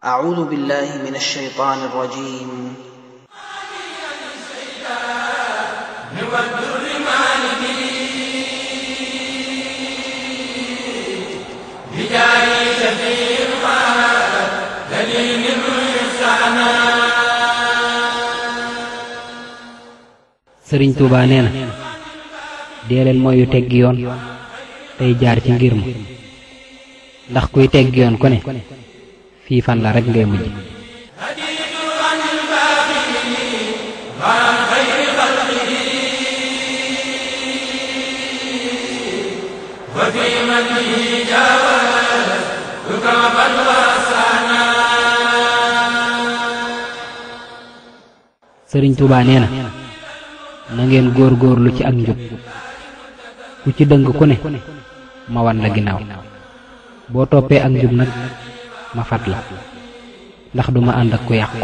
أعوذ بالله من الشيطان الرجيم sëriñ Touba nee na dee leen mooy yu teggi yoon tey jaar ci ngir ma ndax kuy teggi yoon ku ne fii fan la rek ngay mujj sëriñ Touba nee na na ngeen góor góorlu ci ak njub ku ci dëng ku ne ma wan la ginnaaw boo toppee ak njub nag ma fat la ndax duma ànd ak ku yàqu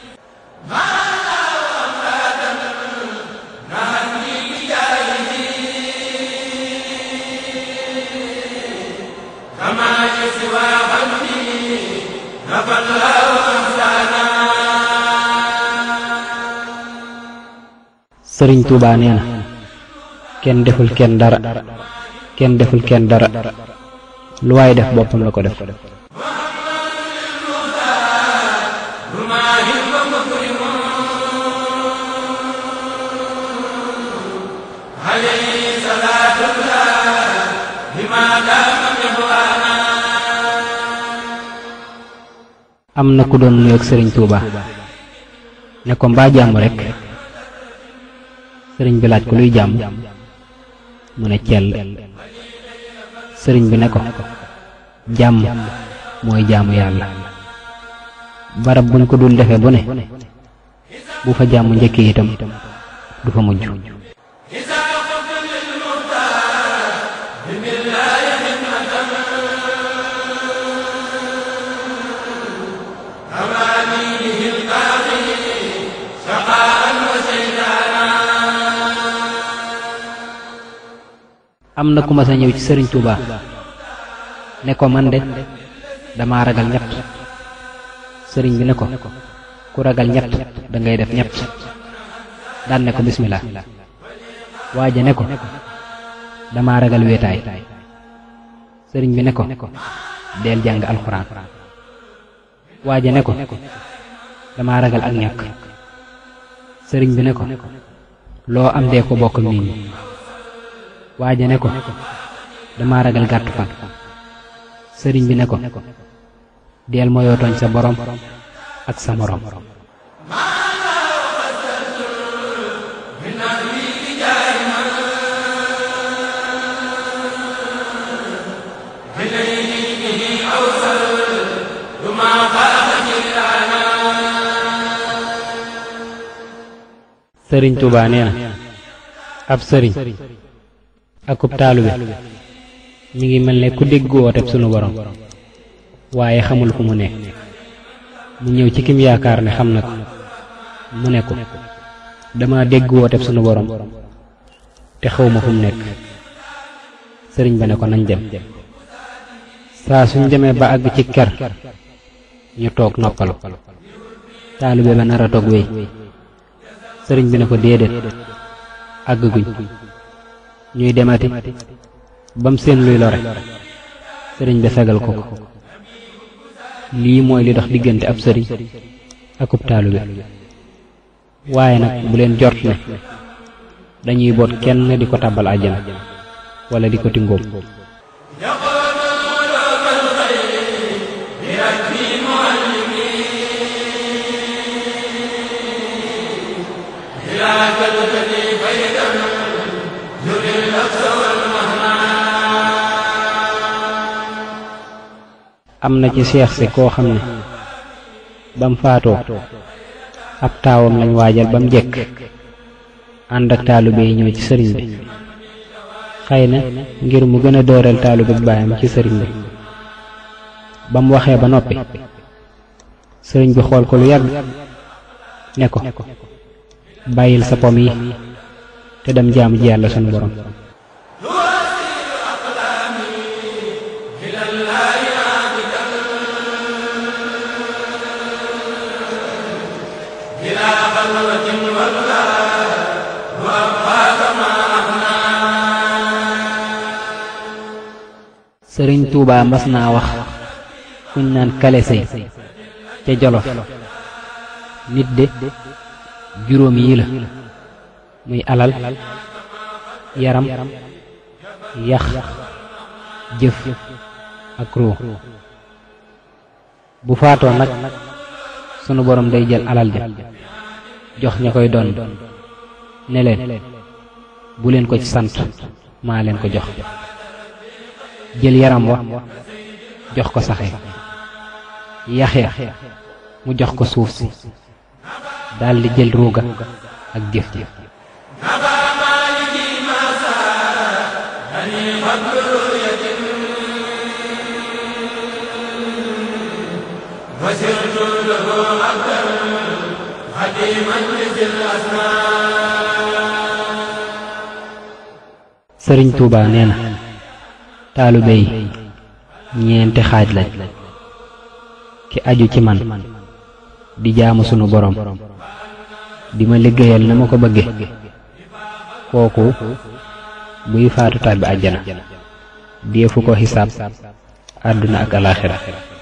sëriñ Touba nee na kenn deful kenn dara kenn deful kenn dara lu waay def boppam la ko def am na ku doon nuyoog sëriñ Touba ne ko mbaa jàmm rekk sëriñ bi laaj ko luy jàmm mu ne cell sëriñ bi ne ko jàmm mooy jaamu yàlla barab buñ ko dul defe bu ne bu fa jàmm njëkkee itam du fa mujj am na ku ma sa ñëw ci sëriñ Touba ne ko man de dama ragal ñett sëriñ bi ne ko ku ragal ñett da ngay def ñett daan ne ko bismillah waaja ne ko dama ragal wéetaay sëriñ bi ne ko deel jàng alxuraan waaja ne ko dama ragal ak ñàkk sëriñ bi ne ko loo am dee ko bokk nit ñi waaja ne ko dama ragal gàttu fan sëriñ bi ne ko deel moyoo tooñ sa borom ak sa morom sëriñ Touba nee na ab sëriñ akub taalube mi ngi mel ne ku dégg wooteb sunu borom waaye xamul fu mu nekk mu ñëw ci kim yaakaar ne xam na ko mu ne ko dama dégg wooteb sunu borom te xawma fu mu nekk sëriñ ba ne ko nañ dem saa suñ demee ba àgg ci ker ñu toog noppalu taalube ba nar a toog wéy sëriñ bi ne ko déedéet àgg guñ ñuy demati bam seen luy lore sëriñ bi fegal ko ko lii mooy li dox diggante ab sëriñ akub taalube waaye nag bu leen jort ne dañuy boot kenn di ko tàbbal àjjana wala di ko tingóom am na ci seex si koo xam ne bam faatoo ab taawam lañ waajal bam jekk ànd ak taalibe yi ñëw ci sëriñ bi xëy na ngir mu gën a dooreel taalibe bi baayam ci sëriñ bi bam waxee ba noppi sëriñ bi xool ko lu yàgg ne ko bàyyil sa pom yi te dem jaamu ji yàlla sunu borom sëriñ Tuubaa mas naa wax kuñ naan kale sëy ca jolof nit de juróom yi la muy alal yaram yax jëf ak ruu bu faatoo nag sunu borom day jël alal ja jox ña koy doon ne leen bu leen ko ci sant maa leen ko jox jël yaram wa jox ko saxe yax ya mu jox ko suuf si daldi jël ruuga ak jëf ji sëriñ Tuuba nee na taalibe yi ñeenti xaaj lañ ki aju ci man di jaamu sunu borom di ma liggéeyal na ma ko bëgge kooku buy faatu tàbbi àjjana deefu ko xisaab àdduna ak alaaxira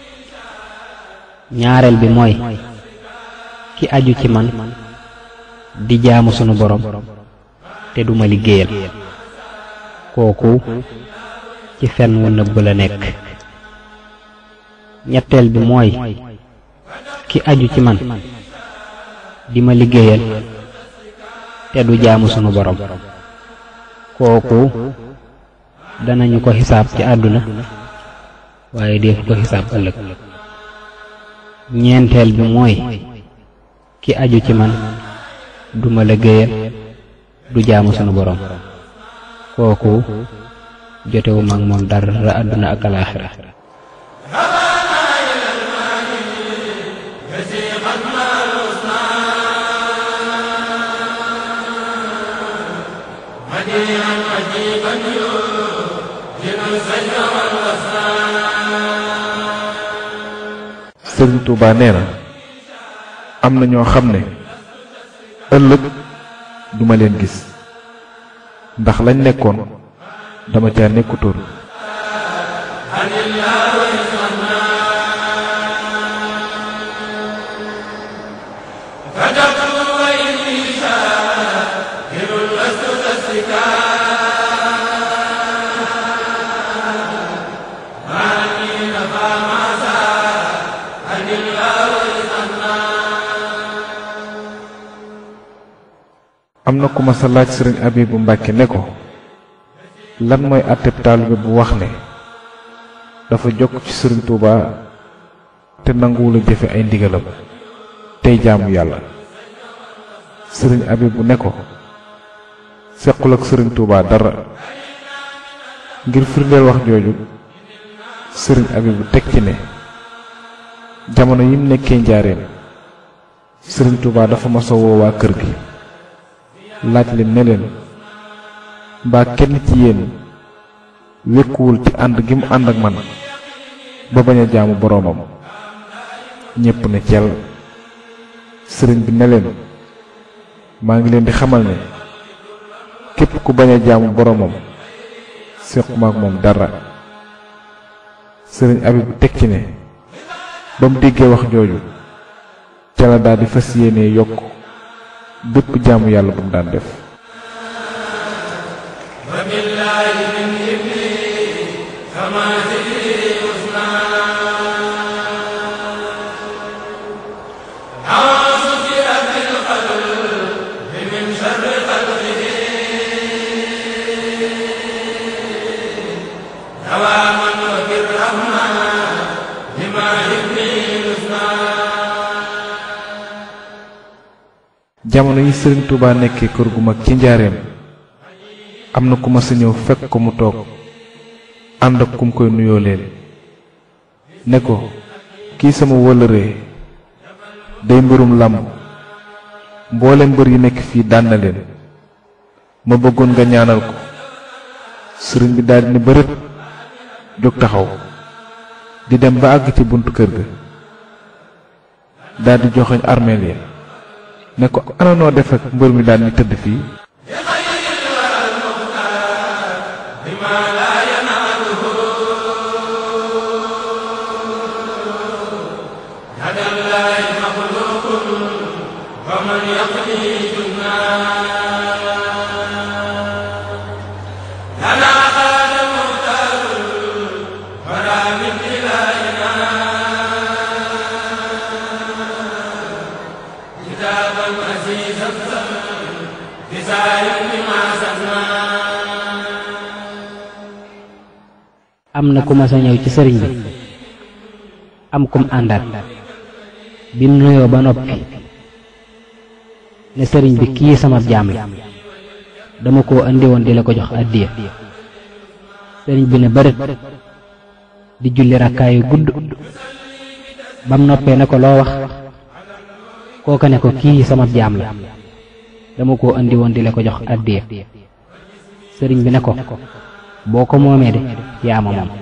ñaareel bi mooy ki aju ci man di jaamu sunu borom te duma liggéeyal kooku ci fen wu nëbb la nekk ñetteel bi mooy ki aju ci man di ma liggéeyal te du jaamu sunu borom kooku danañu ko xisaab ci àdduna waaye def ko xisaab ëllëg ñeenteel bi mooy ki aju ci man du ma liggéeyal du jaamu sunu borom kooku jotewu mag moom dara àdduna ak alaaxira sëriñ Touba nee na am na ñoo xam ne ëllëg duma leen gis ndax lañ nekkoon dama caa nekkutoon am na ku ma sa laaj sëriñ Abibu Mbàkke ne ko lan mooy àtteb taalibe bu wax ne dafa jokk ci sëriñ Touba te nanguwul a jëfe ay ndigalam tey jaamu yàlla sëriñ Abibu ne ko sequl ak sëriñ Touba dara ngir firndeel wax jooju sëriñ Abibu teg ci ne jamono yim nekkee njaareem sëriñ Touba dafa masa woo waa kër gi laaj leen ne leen mbaa kenn ci yéen wékkuwul ci ànd gi mu ànd ak man ba bañ a jaamu boroomam ñépp ne cel sëriñ bi ne leen maa ngi leen di xamal ne képp ku bañ a jaamu boroomam séquma ak moom dara sëriñ Abibu teg ci ne ba mu déggee wax jooju ca la daal di fas yéene yokk bépp jaamu yàlla bu mu daan def jamono yi sëriñ Touba nekkee kër gu mag ci njaareem am na ku ma sa ñëw fekk ko mu toog ànd ak kum koy nuyoo leen ne ko kii sama wëllëree day mbirum làmb mboolem mbër yi nekk fii daan na leen ma bëggoon nga ñaanal ko sëriñ bi daldi ne bërët jóg taxaw di dem ba àgg ci buntu kër ga daldi joxoñ armeel ya ne ko ana noo def ak mbër mi daan ñu tëdd fii am na ku ma sa ñëw ci sëriñ bi am kum àndaat bi mu nuyoo ba noppi ne sëriñ bi kii sama jaam la dama koo andi woon di la ko jox addiya sëriñ bi ne bërët di julli rakkaayu gudd bam noppee ne ko loo wax kooka ne ko kii sama jaam la dama koo andi woon di la ko jox addiya sëriñ bi ne ko boo ko moomee de yaa ma moom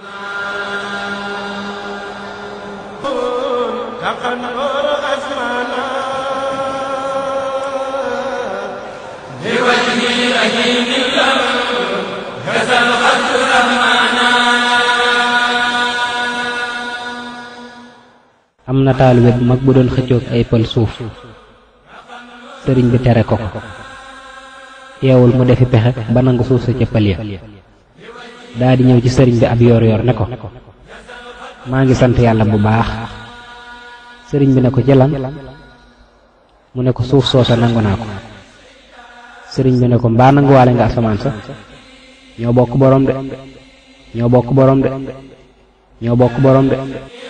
am na taalibe bu mag bu doon xëccoog ay pël suuf sëriñ bi tere ko ko teewul mu defi pexe ba nangu suuf sa ca pël ya daa di ñëw ci sëriñ bi ab yoor yoor ne ko maa ngi sant yàlla bu baax sëriñ bi ne ko ci lan mu ne ko suuf soosa nangu naa ko sëriñ bi ne ko mbaa nanguwaale nga asamaan sa ñoo bokk borom de ñoo bokk borom de ñoo bokk borom de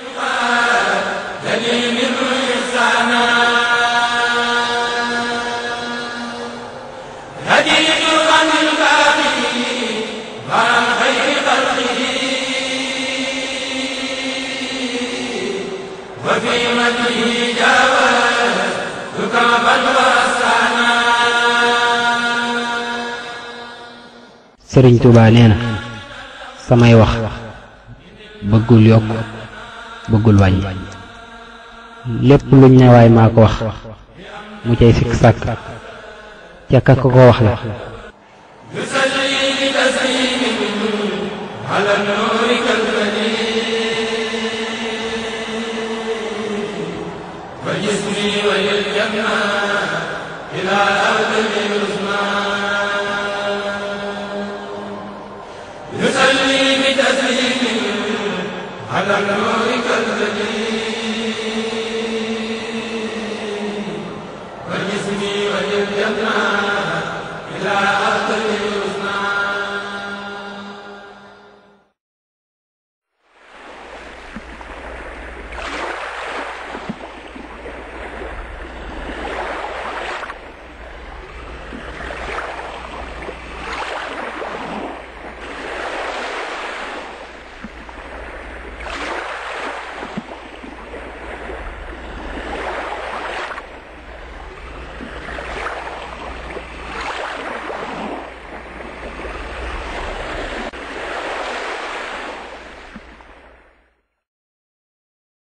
sëriñ Tuubaa nee na samay wax bëggul yokk bëggul wàññi lépp luñ ne waay maa ko wax mu cay sikk sàkk ca ka ko ko wax la يصلي بتسليم على النور